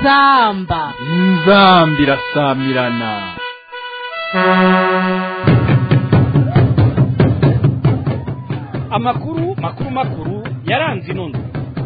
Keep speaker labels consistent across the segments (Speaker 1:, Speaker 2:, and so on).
Speaker 1: inzamba
Speaker 2: inzamba irasamirana
Speaker 3: amakuru makuru makuru yaranze inondo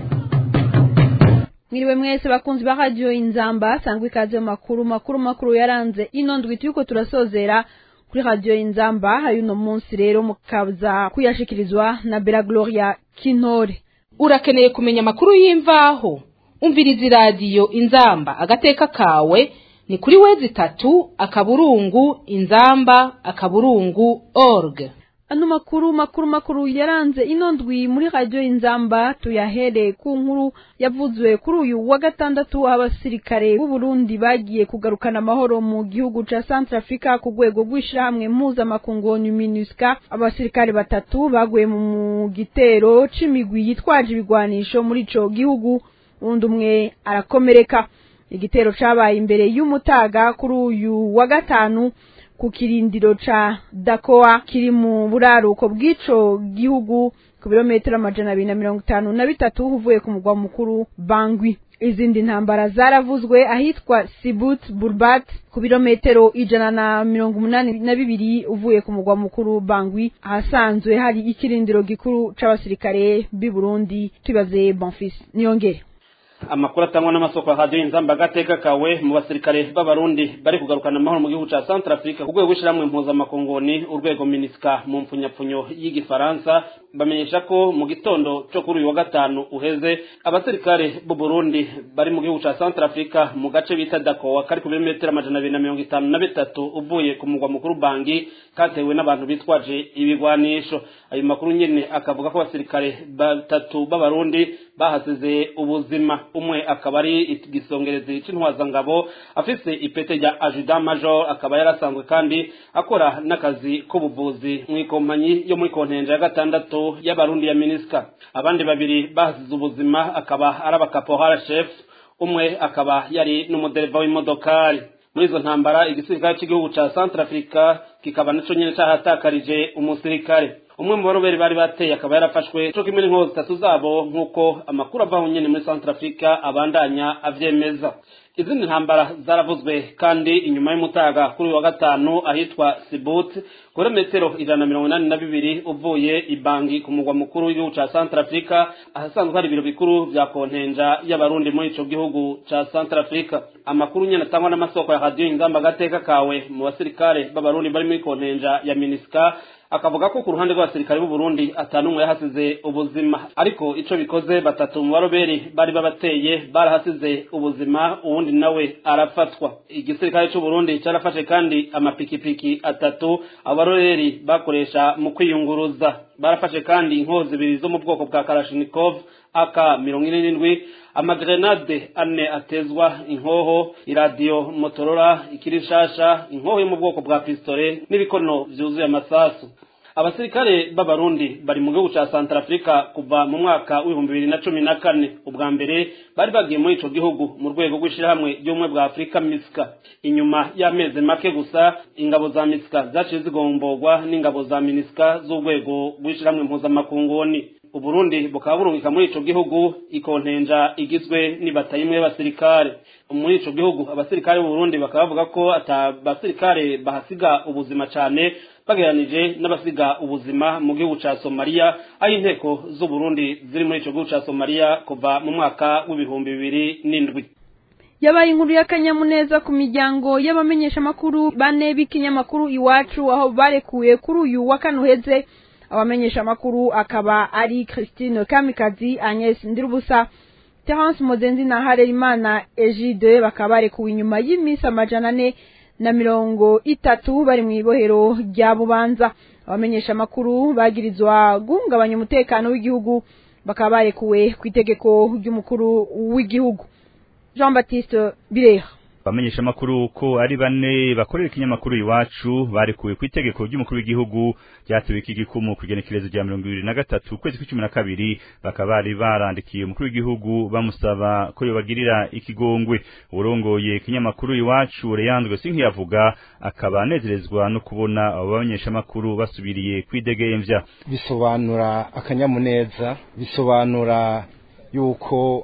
Speaker 4: mwiriwe mwese bakunzi ba radio inzamba sangwa ikaze mu makuru makuru makuru yaranze ino ndwi turiko turasozera kuri radio inzamba hari uno munsi rero mukaza kuyashikirizwa na Bella Gloria Kinore
Speaker 1: urakeneye kumenya amakuru y'imvaho umviriza iradiyo inzamba agateka kawe ni kuri wezi itatu akaburungu inzamba akaburungu org
Speaker 4: ano makuru makuru makuru yaranze ino ndwi muri radio inzamba tuyahere ku nkuru yavuzwe kuri uyu wa gatandatu abasirikare b'u Burundi bagiye kugarukana amahoro mu gihugu ca Centrafrica ku rwego rw'ishirahamwe mpuzamakungu MINUSCA abasirikare batatu baguye mu gitero c'imigwi yitwaje ibigwanisho muri ico gihugu undi umwe arakomereka igitero cabaye imbere y'umutaga kuri uyu wa gatanu ku kirindiro ca Dakoa kiri mu buraruko bw'ico gihugu ku birometero amajana abiri na mirongo itanu na bitatu uvuye ku mugwa mukuru Bangui izindi ntambara zaravuzwe ahitwa Sibut Burbat ku birometero ijana na mirongo umunani na bibiri uvuye ku mugwa mukuru Bangui ahasanzwe hari ikirindiro gikuru c'abasirikare b'i Burundi tubaze Bonfils niyongere
Speaker 3: amakuru atangwa n'amasoko ya radiyo inzamba agateka kawe mu basirikare b'abarundi bari kugarukana amahoro mu gihugu ca Centrafrique ku rwego rw'ishyirahamwe mpuzamakongoni urwego minisika mu mpfunyapfunyo y'igifaransa bamenyesha ko mu gitondo cyo kuri uyu wa gatanu uheze abasirikare b'u Burundi bari mu gihugu ca Centrafrique mu gace bita Dakowa kari ku birometero amajana abiri na mirongo itanu na bitatu uvuye ku mugwa mukuru Bangi katewe n'abantu bitwaje ibigwanisho ayo makuru nyene akavuga ko abasirikare batatu b'abarundi bahasize ubuzima umwe akaba ari igisongerezi c'intwazangabo afise ipete rya adjudant major akaba yarasanzwe kandi akora n'akazi k'ubuvuzi mu ikompanyi yo muri kontenja ya gatandatu y'abarundi ya minisika abandi babiri bahasize ubuzima akaba ari abakapohara chef umwe akaba yari n'umudereva w'imodokari muri izo ntambara igisirikare cy'igihugu ca Centrafrica kikaba naco nyene cahatakarije umusirikare umwe mu baroberi bari bateye akaba yarafashwe co kimwe n'inkozi zitatu zabo nk'uko amakuru avaho nyene muri Centrafrica abandanya avyemeza izindi ntambara zaravuzwe kandi inyuma y'umutaga kuri uyu wa gatanu ahitwa Sibut kuri metero ijana na mirongo inani na bibiri uvuye ibangi ku mugwa mukuru w'igihugu ca Centrafrica ahasanzwe hari ibiro bikuru vya kontenja y'abarundi muri ico gihugu ca Centrafrica amakuru nyene atangwa n'amasoko ya radio inzamba agateka kawe mu basirikare b'abarundi bari muri kontenja ya Minisca akavuga ko ku ruhande rw'abasirikare b'u Burundi atanumwe yahasize ubuzima ariko ico bikoze batatu mu baroberi bari babateye barahasize ubuzima uwundi nawe arafatwa igisirikare c'u Burundi carafashe kandi amapikipiki atatu abaroberi bakoresha mu kwiyunguruza barafashe kandi inkozi zibiri zo mu bwoko bwa Kalashnikov aka mirongo ine n'indwi amagrenade ane atezwa inkoho iradiyo motorora ikirishasha inkoho yo mu bwoko bwa pistole n'ibikono vyuzuye amasasu abasirikare b'abarundi bari mu gihugu ca Centrafrica kuva mu mwaka w'ibihumbi bibiri na cumi na kane ubwa mbere bari bagiye muri ico gihugu mu rwego rw'ishirahamwe ry'ubumwe bwa Afurika MISCA inyuma y'amezi make gusa ingabo za MISCA zaciye zigomborwa n'ingabo za MINUSCA z'urwego rw'ishirahamwe mpuzamakunguni uburundi bukaba burungika muri ico gihugu ikontenja igizwe n'ibatayi y'abasirikare muri ico gihugu abasirikare b'uburundi bakaba bavuga ko ata basirikare bahasiga ubuzima cane bageranije n'abasiga ubuzima mu gihugu ca Somalia aho inteko z'uburundi ziri muri ico gihugu ca Somalia kuva mu mwaka w'ibihumbi bibiri n'indwi
Speaker 4: yabaye inkuru y'akanyamuneza ku miryango y'abamenyeshamakuru bane b'ikinyamakuru iwacu aho barekuye kuri uyu wa kane uheze abamenyesha makuru akaba ari Christine Kamikazi Agnes Ndirubusa Terence Mozenzi na Harerimana Egide bakaba barekuwe inyuma y'imisi amajana ane na mirongo itatu bari mu ibohero rya Bubanza abamenyesha makuru bagirizwa guhungabanya umutekano w'igihugu bakaba barekuwe ku itegeko ry'umukuru w'igihugu Jean Baptiste Bireha
Speaker 5: bamenyesha makuru ko ari bane bakorera ikinyamakuru iwacu barekuwe ku itegeko ry'umukuru w'igihugu ryatewe iki gikumu ku igenekerezo rya mirongo ibiri na gatatu ukwezi kw'icumi na kabiri bakaba bari barandikiye umukuru w'igihugu bamusaba ko yobagirira ikigongwe urongoye ikinyamakuru iwacu reyanzwe sinkiyavuga akaba anezerezwa no kubona abo bamenyeshamakuru basubiriye kwidegemvya
Speaker 6: bisobanura akanyamuneza bisobanura yuko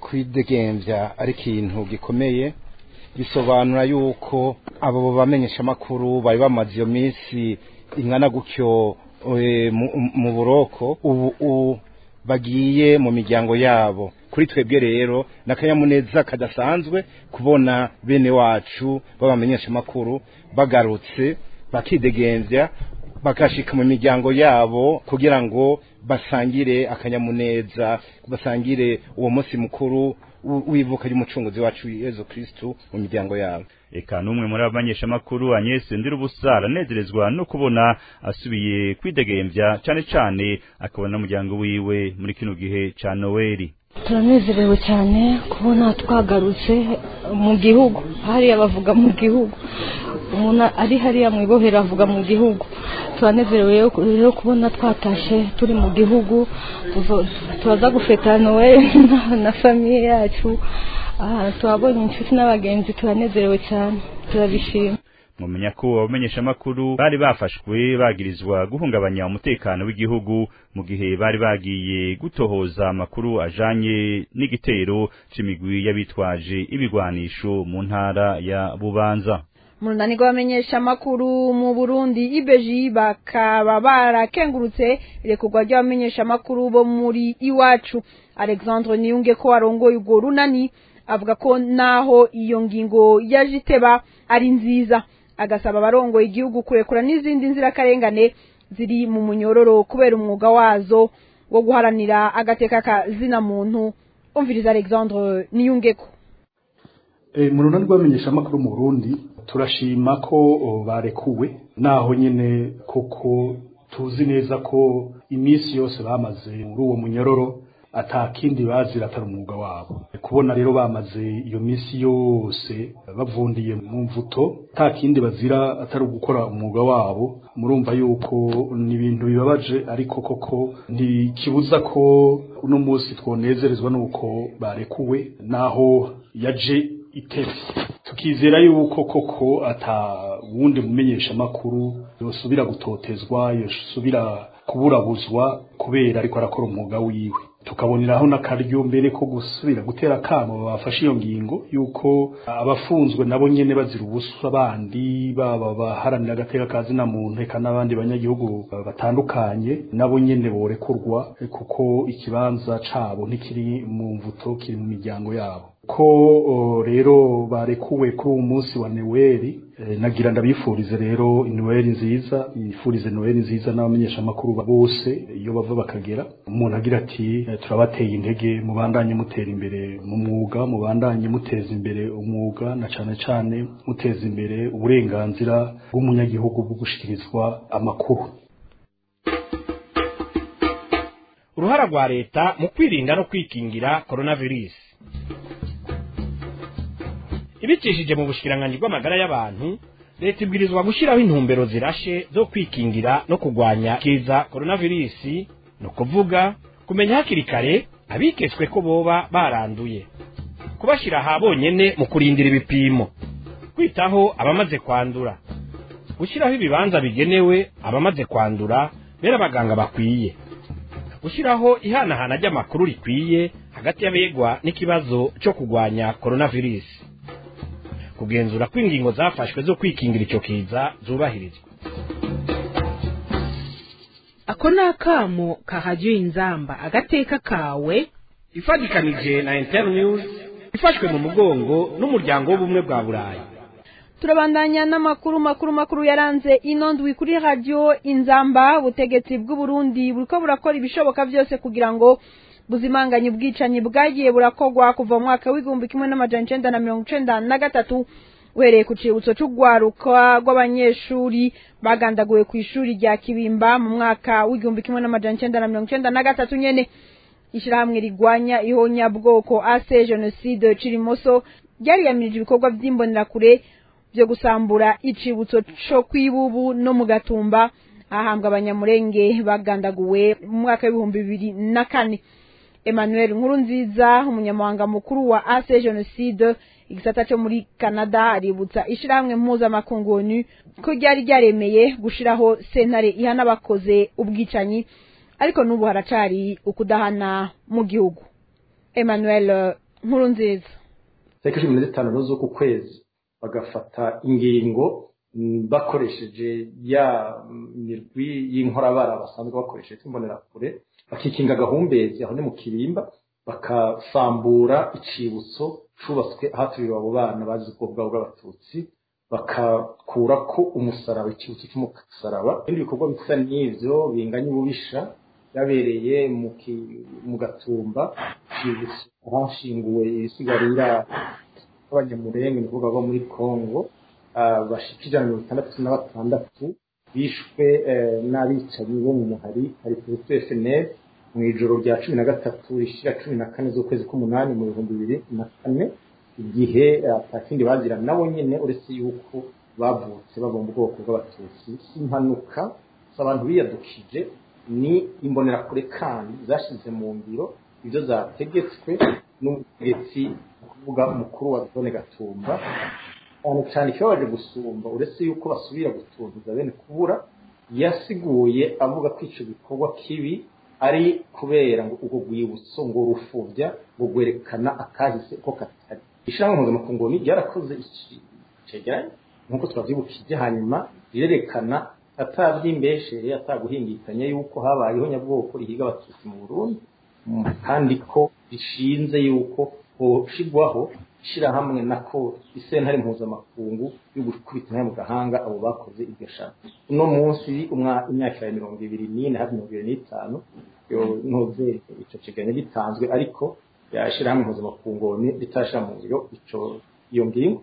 Speaker 6: kwidegembya ari ikintu gikomeye bisobanura yuko abo bamenyeshamakuru bari bamaze iyo minsi ingana gutyo mu buroko ubu bagiye mu miryango yabo kuri twebwe rero n'akanyamuneza kadasanzwe kubona bene wacu b'abamenyeshamakuru bagarutse bakidegembya bakashika mu miryango yabo kugira ngo basangire akanyamuneza basangire uwo munsi mukuru wivuka ry'umucunguzi wacu Yezu Kristu mu miryango yabo
Speaker 5: eka n'umwe muri abamenyesha makuru Agnes Ndirubusa aranezerezwa no kubona asubiye kwidegembya cyane cyane akabona umuryango wiwe muri kino gihe ca Noeli
Speaker 7: turanezerewe cyane kubona twagarutse mu gihugu hariya bavuga mu gihugu umuntu ari hariya mu ibohero avuga mu gihugu turanezerewe rero kubona twatashe turi mu gihugu turaza gufeta noel na famiye yacu tuhabonye inshuti n'abagenzi turanezerewe cyane turabishima
Speaker 5: mumenya ko abamenyesha makuru bari bafashwe bagirizwa guhungabanya umutekano w'igihugu mu gihe bari bagiye gutohoza amakuru ajanye n'igitero c'imigwi y'abitwaje ibigwanisho mu ntara ya Bubanza
Speaker 4: mu runani rw'abamenyesha amakuru mu burundi ibeji bakaba barakengurutse irekurwa ry'abamenyesha amakuru bo muri iwacu alexandre niyunge ko warongoye urwo runani avuga ko naho iyo ngingo yaje iteba ari nziza agasaba abarongoye igihugu kurekura n'izindi nzirakarengane ziri mu munyororo kubera umwuga wazo wo guharanira agateka ka zina muntu umviriza alexandre niyungeko
Speaker 8: mu runani rw'abamenyeshamakuru mu burundi turashima ko barekuwe naho nyine koko tuzi neza ko iminsi yose bamaze muri uwo munyororo atakindi bazira atari umwuga wabo kubona rero bamaze iyo minsi yose bavundiye mu mvuto atakindi bazira atari ugukora umwuga wabo murumva yuko ni ibintu bibabaje ariko koko ntikibuza ko uno munsi twonezerezwa n'uko barekuwe naho yaje itevye tukizera yuko koko ata wundi mumenyesha makuru yosubira gutotezwa yosubira kuburabuzwa kubera ariko arakora umwuga wiwe tukaboneraho n'akaryo mbere ko gusubira gutera akamo bafashe iyo ngingo yuko abafunzwe nabo nyene bazira ubusa abandi baba baharanira agateka kazi na muntu eka n'abandi banyagihugu batandukanye nabo nyene borekurwa kuko ikibanza cabo ntikiri mu mvuto kiri mu miryango yabo ko rero barekuwe kuri uwo munsi wa neweli nagira ndabifurize rero neweli nziza nifurize neweli nziza n'abamenyeshamakuru bose iyo bava bakagera umuntu agira ati turabateye intege mubandanye mutera imbere mu mwuga mubandanye muteza imbere umwuga na cane cane muteza imbere uburenganzira bw'umunyagihugu bwo gushikirizwa amakuru
Speaker 9: uruhara rwa leta mu kwirinda no kwikingira coronavirus ibicishije mu bushikiranganji bw'amagara y'abantu leta ibwirizwa gushyiraho intumbero zirashe zo kwikingira no kurwanya kiza coronavirus ni ukuvuga kumenya hakiri kare abiketswe ko boba baranduye kubashyira aha bonyene mu kurindira ibipimo kwitaho abamaze kwandura gushyiraho ibibanza bigenewe abamaze kwandura bera abaganga bakwiye gushyiraho ihanahana ry'amakuru rikwiye hagati y'abegwa n'ikibazo cyo kurwanya coronavirus kugenzura ko ingingo zafashwe zo kwikingira icyo kiza zubahirizwa
Speaker 1: ako ni akamo kahajyiye inzamba agateka kawe
Speaker 9: ifatikanije na internews ifashwe mu mugongo n'umuryango w'ubumwe bwa burayi
Speaker 4: turabandanya n'amakuru makuru makuru yaranze ino ndwi kuri radiyo inzamba ubutegetsi bw'uburundi buriko burakora ibishoboka byose kugira ngo buzimanganye ubwicanyi bwagiye burakorwa kuva mu mwaka w'igihumbi kimwe n'amajana icenda na mirongo icenda na gatatu uhereye ku cibutso c'urwaruka rw'abanyeshuri bagandaguwe ku ishuri rya kibimba mu mwaka w'igihumbi kimwe n'amajana icenda na mirongo icenda na gatatu nyene ishirahamwe rigwanya ihonyabwoko ase jenoside cirimoso ryariyamirije ibikorwa vy'imbonerakure vyo gusambura icibutso co kwibubu no mu gatumba ahambwa abanyamurenge bagandaguwe mu mwaka w'ibihumbi bibiri na kane emmanuel nkuru nziza umunyamabanga mukuru wa ase jenoside igisata cyo muri canada aributsa ishirahamwe mpuzamakungu onu ko ryari ryaremeye gushiraho sentare ihana abakoze ubwicanyi ariko n'ubu haracari ukudahana mu gihugu emmanuel nkuru nziza
Speaker 10: tariki cumi na zitanu z'uku kwezi bagafata ingingo bakoresheje ya mirwi y'inkorabara basanzwe bakoresheje imbonerakure bakikinga agahumbezi aho ni mu kirimba bakasambura icibutso cubatswe ahaturiwe abo bana bazize ubwoko bwabo bw'abatutsi bakakura ko umusaraba icyibutso cy'umusaraba ibindi bikorwa bisa n'ivyo binganya ububisha byabereye mu gatumba icyibutso ahashinguwe ibisigarira abanyamurenge ni ukuvuga bo muri congo bashika ijana mirongo itandatu na batandatu bishwe n'abicanyi bo mu muhari hari perezida fnl mu ijoro rya cumi na gatatu rishira cumi na kane z'ukwezi k'umunani mu bihumbi bibiri na kane igihe atakindi bagira nabo nyene uretse yuko bavutse bava mu bwoko bw'abatutsi impanuka abantu biyadukije ni imbonerakure kandi zashize mu ngiro ibyo zategetswe n'ubutegetsi kuvuga umukuru wa zone gatumba cyane cyane ikibabaje gusumba uretse yuko basubira gutuntuza bene kubura yasiguye avuga ko ico gikorwa kibi ari kubera ngo ubwo rwibutso ngo rufubya ngo rwerekana akahise ko katari ishyirahamwe mpuzamakungu ni ryarakoze icegeranye nk'uko twavyibukije hanyuma rirerekana atavyimbeshere ataguhingikanya yuko habayeho nyabwoko rihiga abatutsi mu burundi kandi ko rishinze yuko hoshigwaho ishirahamwe nako isentare mpuzamakungu yo gukubita nayo mu gahanga abo bakoze iryo shaka uno munsi imyaka ya mirongo ibiri n'ine hafi mirongo ibiri n'itanu ntuze ico kiganiro gitanzwe ariko yashirahamwe mpuzamakungu ritashira mu ngiro ico iyo ngingo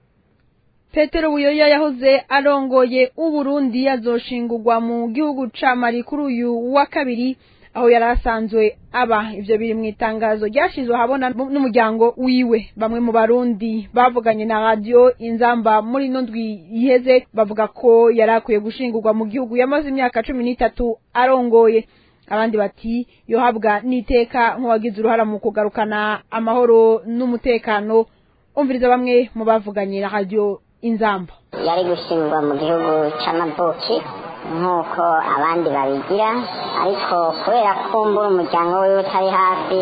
Speaker 4: petero buyoya yahoze arongoye uburundi yazoshingurwa mu gihugu ca mali kuri uyu wa kabiri aho yari asanzwe aba ivyo biri mu itangazo ryashizwe ahabona n'umuryango wiwe bamwe mu barundi bavuganye na radio inzamba muri ino ndwi iheze bavuga ko yari akwiye gushingurwa mu gihugu yamaze imyaka cumi n'itatu arongoye abandi bati yohabwa n'iteka nk'uwagize uruhara mu kugarukana amahoro n'umutekano umviriza bamwe mu bavuganye na radio inzamba
Speaker 11: yari gushingwa mu gihugu c'amavuki nk'uko abandi babigira ariko kubera ko mbura umuryango wiwe utari hafi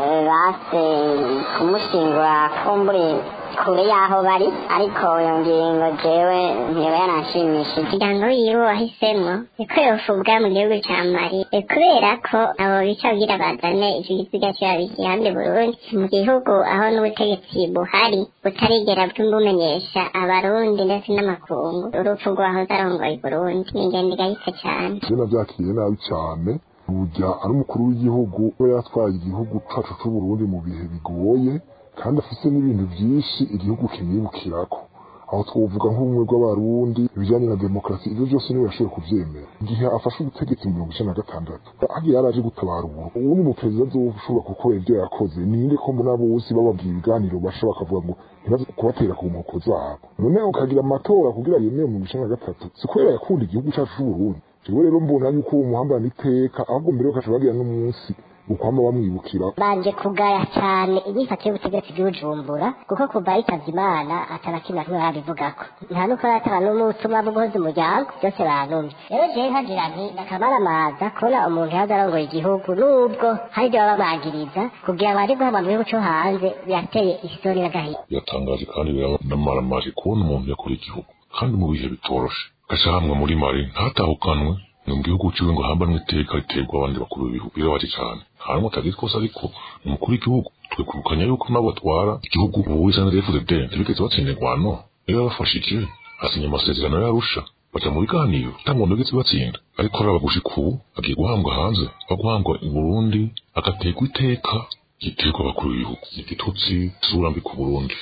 Speaker 11: base kumushingura kumbure kure y'aho bari ariko iyo ngingo jewe ntiba yananshimishije umuryango wiwe wahisemo niko yofubwa mu gihugu ca mali kubera ko abo bica kugira bazane ico gisiga cyabikihande burundi mu gihugu aho n'ubutegetsi buhari butarigera bw'imbumenyesha abarundi ndetse n'amakungu urupfu rwahoze arongoye burundi ni ingendo igayitse cane
Speaker 12: jena vyakiriye nabi cane burya ari umukuru w'igihugu we yatwaye igihugu cacu c'uburundi mu bihe bigoye kandi afise n'ibintu vyinshi igihugu kimwibukirako aho twovuga nk'ubumwe bw'abarundi ibijanye na demokarasi ivyo vyose niwe yashoboye kuvyemera igihe afashe ubutegetsi mu mirongo icenda na gatandatu hagiye yaraje gutabara ubu ubu ni umuperezida azoshobora gukora ivyo yakoze ninde ko mbona bose bababwira ibiganiro basha bakavuga ngo ntibaze kubatera ku nkoko zabo none ukagira amatora kugira yemere mu mirongo icenda na gatatu si kubera yakunda igihugu cacu c'uburundi jewe rero mbona yuko uwo muhambana iteka ahubwo mbere yo kaca bagira n'umunsi ukwama bamwibukira
Speaker 11: baje kugaya cyane inyifato y'ubutegetsi bw'ubujumbura kuko kuva yitavye imana atanakimwe kimwe barabivugako nta nuko arataba n'umutumwa bwo guhoza umuryango byose banumye rero jewe nkagira nti nakamaramaza kubona umuntu yaza arongoye igihugu nubwo hari ibyo baba bamwagiriza kugira ngo aje guhama mu gihugu co hanze birateye isoni n'agahinda
Speaker 13: biratangaje kandi biramaramaje kubona umuntu yakora igihugu kandi mu bihe bitoroshe gacahamwe muri mari ntatahukanwe ni mu gihugu ciwe ngo hambanwe iteka riterwa abandi bakuru b'ibihugu birabaje cane harimwo atagize twose ariko ni umukuru w'igihugu twikubukanya yuko nabo batwara igihugu ubu wisa na FDD ntibigeze batsinda ingwano iyo yabafashije asinya amasezerano yarusha baja mu biganiro nta muntu wigeze batsinda ariko araba gushika ubu agiye guhambwa hanze aguhambwa i Burundi agaterwa iteka giterwa abakuru b'ibihugu igitutsi isura mbi ku Burundi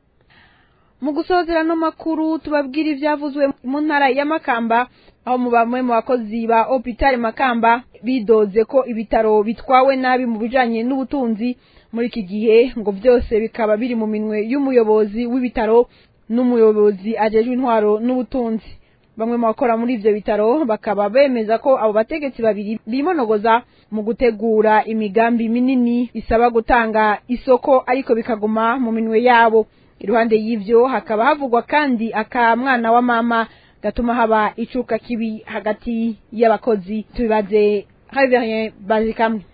Speaker 4: mu gusozera no makuru tubabwira ivyavuzwe mu ntara ya Makamba aho mu bamwe mu bakozi ba Hopital Makamba bidoze ko ibitaro bitwawe nabi mu bijanye n'ubutunzi muri iki gihe ngo byose bikaba biri mu minwe y'umuyobozi w'ibitaro n'umuyobozi ajejwe intwaro n'ubutunzi bamwe mu bakora muri ivyo bitaro bakaba bemeza ko abo bategetsi babiri bimonogoza mu gutegura imigambi minini isaba gutanga isoko ariko bikaguma mu minwe yabo iruhande y'ivyo hakaba havugwa kandi aka mwana wa mama gatuma haba icuka kibi hagati y'abakozi tubibaze Xavier Bazikamwe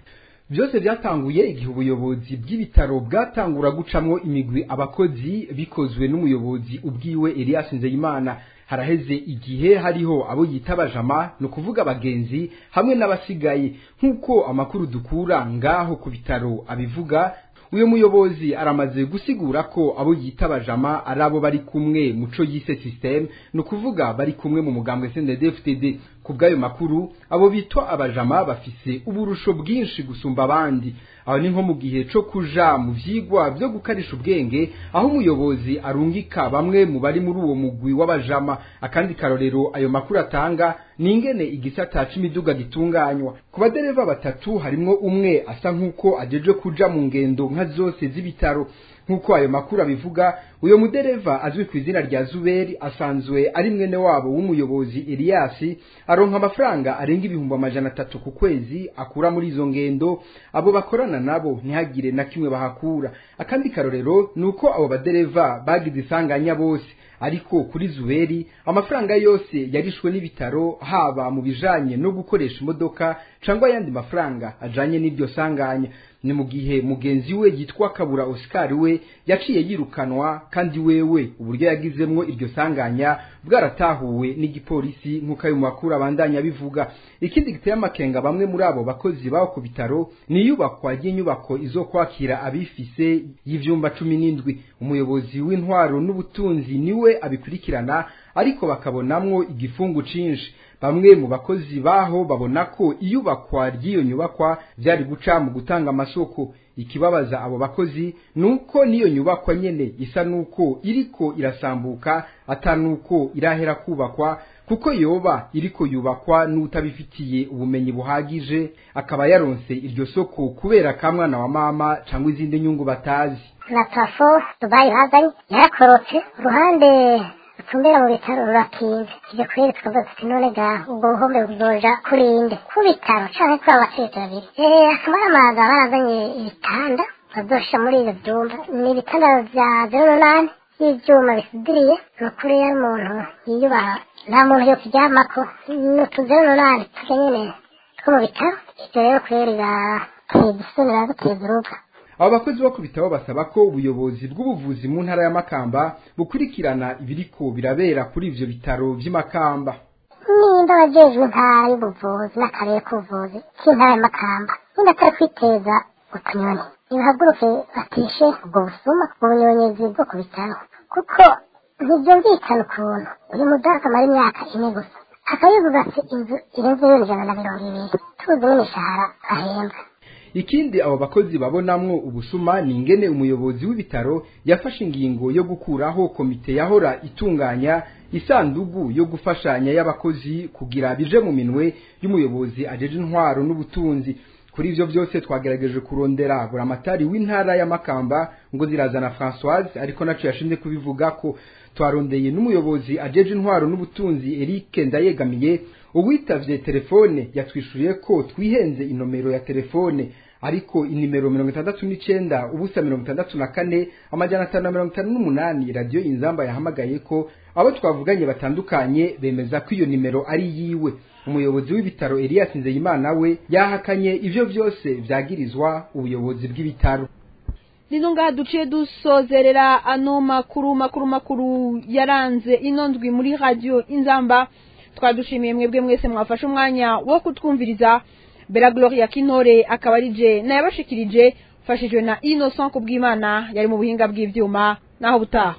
Speaker 14: byose byatanguye igihe ubuyobozi bw'ibitaro bwatangura gucamwo imigwi abakozi bikozwe n'umuyobozi ubwiwe Elias Nzeyimana haraheze igihe hariho abo yita bajama no kuvuga abagenzi hamwe n'abasigaye nk'uko amakuru dukura ngaho ku bitaro abivuga uyu muyobozi aramaze gusigura ko abo yita bajama ari abo bari kumwe muco yise system no kuvuga bari kumwe mu mugambwe CNDD-FDD ku bw'ayo makuru abo bitwa abajama bafise uburusho bwinshi gusumba abandi aho ni nko mu gihe co kuja mu vyigwa vyo gukarisha ubwenge aho umuyobozi arungika bamwe mu bari muri uwo mugwi w'abajama akandi karorero ayo makuru atanga ni ingene igisata c'imiduga gitunganywa ku badereva batatu harimwo umwe asa nk'uko ajeje kuja mu ngendo nka zose z'ibitaro nk'uko ayo makuru abivuga uyo mudereva azwi ku izina rya zuberi asanzwe ari mwene wabo w'umuyobozi eliyasi aronka amafaranga arenga ibihumbi amajana atatu ku kwezi akura muri izo ngendo abo bakorana nabo ntihagire na kimwe bahakura akandi karorero ni uko abo badereva bagize isanganya bose ariko kuri zuberi amafaranga yose yarishwe n'ibitaro haba mu bijanye no gukoresha imodoka cyangwa ayandi mafaranga ajanye n'iryo sanganya ni mu gihe mugenzi we yitwa kabura oscar we yaciye yirukanwa kandi wewe uburyo yagizemwo iryo sanganya bwaratahuwe n'igipolisi nk'uko ayo makuru abandanya bivuga ikindi giteye amakenga bamwe muri abo bakozi baho ku bitaro ni iyubakwa ry'inyubako izo kwakira abifise y'ivyumba cumi n'indwi umuyobozi w'intwaro n'ubutunzi niwe abikurikirana ariko bakabonamwo igifungu cinshi bamwe mu bakozi baho babona ko iyubakwa ry'iyo nyubakwa byari guca mu gutanga amasoko ikibabaza abo bakozi nuko niyo nyubakwa nyene isa nuko iriko irasambuka atanuko irahera kubakwa kuko yoba iriko yubakwa n'utabifitiye ubumenyi buhagije akaba yaronse iryo soko kubera kamwana wa mama cyangwa izindi nyungu batazi
Speaker 15: na parafo dubayi bazanye yarakorotse uruhande rutumbera mu bitaro rurakinze ibyo kweri tukavuga tuti none ga ubwo buhombe buzoja kurinde ku bitaro canke kuri abatetsi babiri eh akaba ari amazi barazanye ibitanda bazoshira muri ivyo vyumba ni ibitanda vya zero n'umunani y'ivyuma bisudiriye ni ukuri yari umuntu yiyubaha nta muntu yo kuryamako ni utu zero n'umunani turya nyene two mu bitaro ivyo rero kweri birateye isoni biraduteza urupfu
Speaker 14: abo bakozi bo ku bitabo basaba ko ubuyobozi bw'ubuvuzi mu ntara ya makamba bukurikirana ibiriko birabera kuri ivyo bitaro vy'imakamba
Speaker 15: nimba abajejwe intara y'ubuvuzi n'akarere k'ubuvuzi k'intara ya makamba nimba atari kwiteza utunyoni nibahaguruke batishe ubwo busuma ubunyonyezi bwo ku bitaro kuko ntibyumvikana ukuntu uyu mudamu amara imyaka ine gusa akaba yubatse inzu irenze ibihumbi ijana na mirongo ibiri tuzi n'imishahara ahembwa
Speaker 14: ikindi abo bakozi babonamwo ubusuma ni ingene umuyobozi w'ibitaro yafashe ingingo yo gukuraho komite yahora itunganya isandugu yo gufashanya y'abakozi kugira bije mu minwe y'umuyobozi ajeje intwaro n'ubutunzi kuri ivyo byose twagerageje kurondera buramatari w'intara ya Makamba ngo zirazana Françoise ariko naco yashinze kubivuga ko twarondeye n'umuyobozi ajeje intwaro n'ubutunzi Eric Ndayegamiye uwitavye telefone yatwishuriye ko twihenze inomero ya telefone ariko inimero mirongo itandatu n'icenda ubusa mirongo itandatu na kane amajana atanu na mirongo itanu n'umunani radiyo inzamba yahamagaye ko abo twavuganye batandukanye bemeza ko iyo nimero ari yiwe umuyobozi w'ibitaro Elias Nzeyimana we yahakanye ivyo vyose vyagirizwa ubuyobozi bw'ibitaro
Speaker 4: nino ngaha duciye dusozerera ano makuru makuru makuru yaranze ino ndwi muri radio inzamba twadushimiye mwebwe mwese mwafashe umwanya wo kutwumviriza bera gloria kinore akaba ari je nayabashikirije mfashijwe na innocent kubw'imana yari mu buhinga bw'ivyuma naho butaha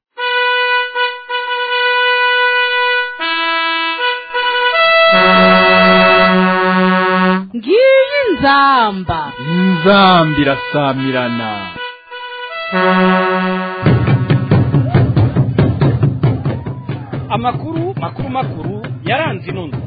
Speaker 1: ngiyi nzamba
Speaker 2: inzamba irasamirana
Speaker 9: amakuru makuru makuru yaranze ino ndwi